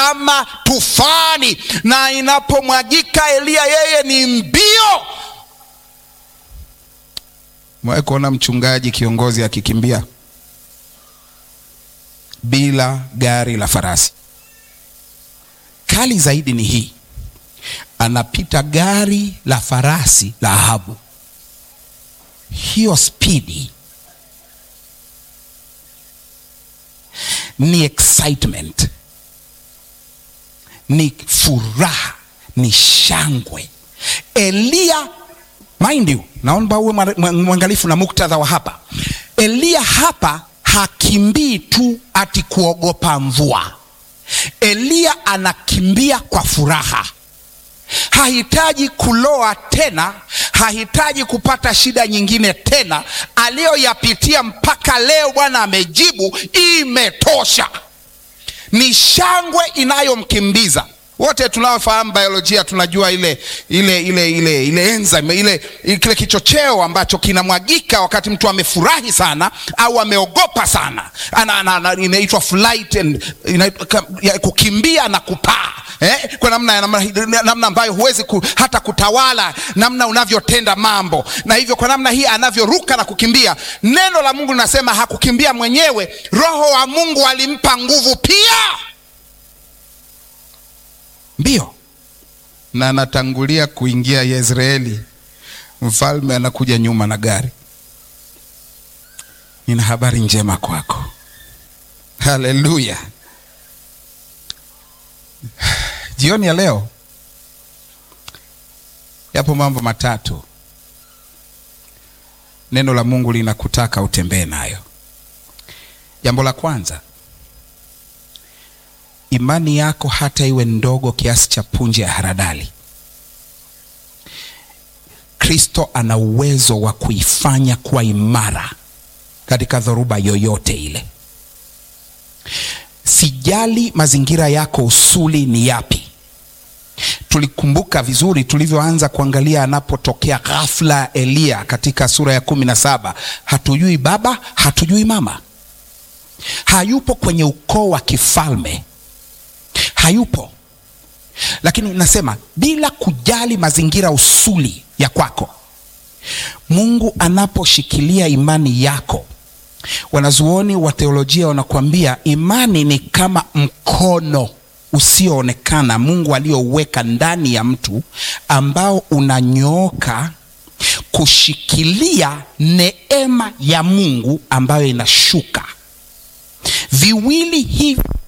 kama tufani, na inapomwagika Eliya, yeye ni mbio. Mwae kuona mchungaji kiongozi akikimbia bila gari la farasi. Kali zaidi ni hii, anapita gari la farasi la Ahabu. Hiyo spidi ni excitement, ni furaha, ni shangwe. Eliya, mind you, naomba uwe mwangalifu na muktadha wa hapa. Eliya hapa hakimbii tu ati kuogopa mvua. Eliya anakimbia kwa furaha, hahitaji kuloa tena, hahitaji kupata shida nyingine tena. Aliyoyapitia mpaka leo, Bwana amejibu, imetosha. Ni shangwe inayomkimbiza. Wote tunaofahamu biolojia tunajua ile ile ile ile ile enzyme ile kile kichocheo ambacho kinamwagika wakati mtu amefurahi sana au ameogopa sana, inaitwa flight and kukimbia na kupaa eh, kwa namna namna ambayo huwezi ku, hata kutawala namna unavyotenda mambo, na hivyo kwa namna hii anavyoruka na kukimbia. Neno la Mungu linasema hakukimbia mwenyewe, Roho wa Mungu alimpa nguvu pia mbio na anatangulia kuingia Yezreeli, mfalme anakuja nyuma na gari. Nina habari njema kwako, haleluya! Jioni ya leo yapo mambo matatu neno la Mungu linakutaka utembee nayo. Jambo la kwanza imani yako hata iwe ndogo kiasi cha punje ya haradali, Kristo ana uwezo wa kuifanya kuwa imara katika dhoruba yoyote ile. Sijali mazingira yako usuli ni yapi. Tulikumbuka vizuri tulivyoanza kuangalia anapotokea ghafla Eliya katika sura ya kumi na saba. Hatujui baba, hatujui mama, hayupo kwenye ukoo wa kifalme hayupo lakini nasema bila kujali mazingira usuli ya kwako, Mungu anaposhikilia imani yako, wanazuoni wa teolojia wanakuambia imani ni kama mkono usioonekana Mungu aliyouweka ndani ya mtu ambao unanyooka kushikilia neema ya Mungu ambayo inashuka. Viwili hivi